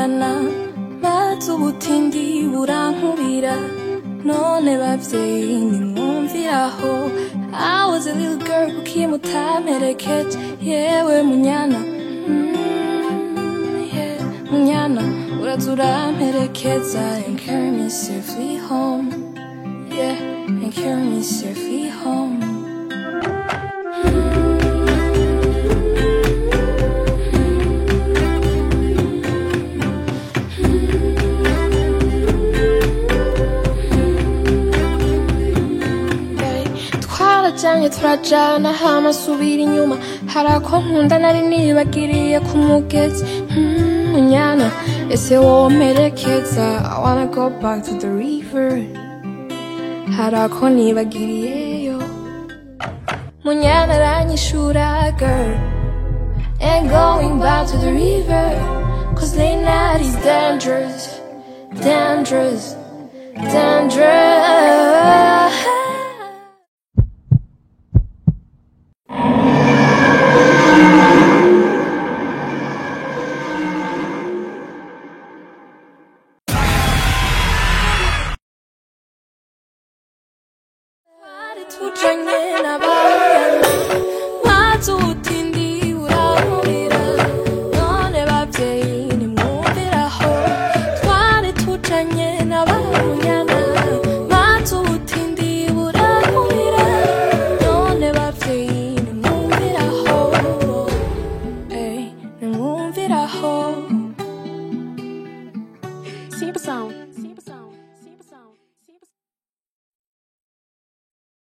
munyana bazi ubutindi burankubira none bavyeyi nimwumviraho I was a little girl kuki mutamperekeje yewe munyana mm, yeah. munyana uraza uramperekeza and carry me safely home yeah and carry me safely home twarajanye turajana hama subira inyuma hari ako nkunda nari nibagiriye ku mugezi Hmm, munyana ese womperekeza I wanna go back to the river hari ako nibagiriyeyo munyana aranyishura girl and going back to the river cause late night is dangerous dangerous dangerous twari tujanye n'abana maze ubutindi burahurira none bavyeyi nimwumviraho twari tujanye n'abamunyana maze ubutindi burahurira none bavyeyi nimwumviraho Ey, nimwumviraho Simple Sound.